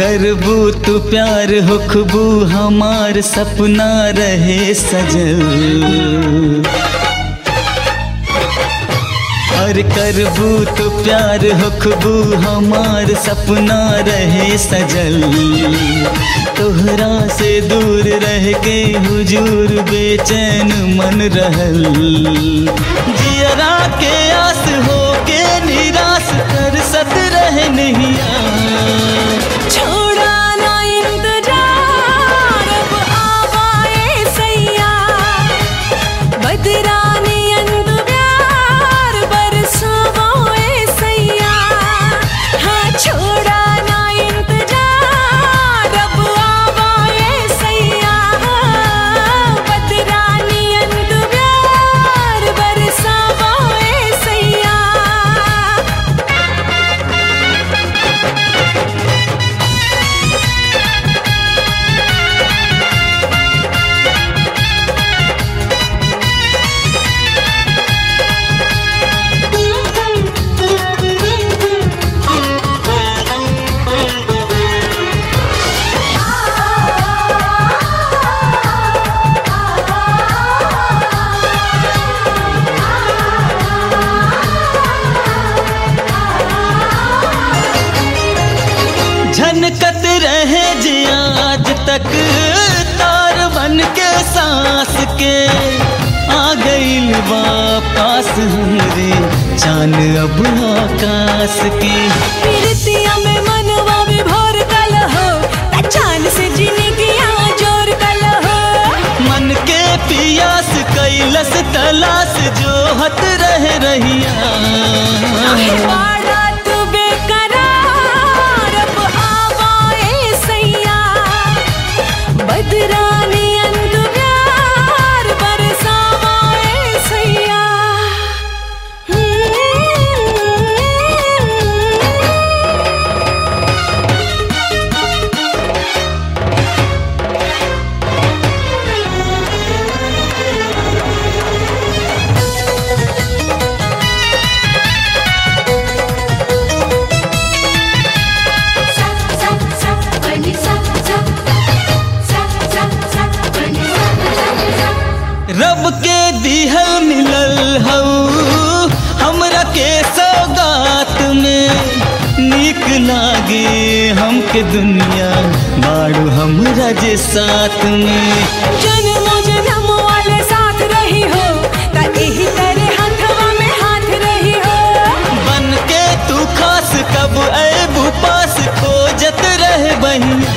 करबू तू प्यार होखबू हमार सपना रहे सजल और करबू तो प्यार होखबू हमार सपना रहे सजल तोहरा से दूर रह के हुजूर बेचैन मन रहल जियरा के आस हो के निराश कर सत रह नहिया छोड़ा ना इंतजार अब आवाए सैया बदरानी अंत प्यार बरसावाए सैया हाँ छोड़ा ना इंतजार अब आवाए सैया बदरानी अंत प्यार बरसावाए सैया झनकत रहे जे आज तक तार बन के सांस के आ गईल वापस हमरे चान अब आकाश के पीरतिया में मनवा विभोर कल हो चांद से जीने की जोर कल हो मन के पियास कैलस तलाश जो हत रह रहिया वाड़ा तू बेकरार अब आवाए सैया बदरानी अंत प्यार बरसावाए सैया रब के दिहल मिलल हऊ हमरा के सौगात में नीक लागे हमके दुनिया बाड़ू हमरा जे साथ में जन्म जन्म वाले साथ रही हो ता एही तरह हाथवा में हाथ रही हो बन के तू खास कब ऐबू पास खोजत रह बहिया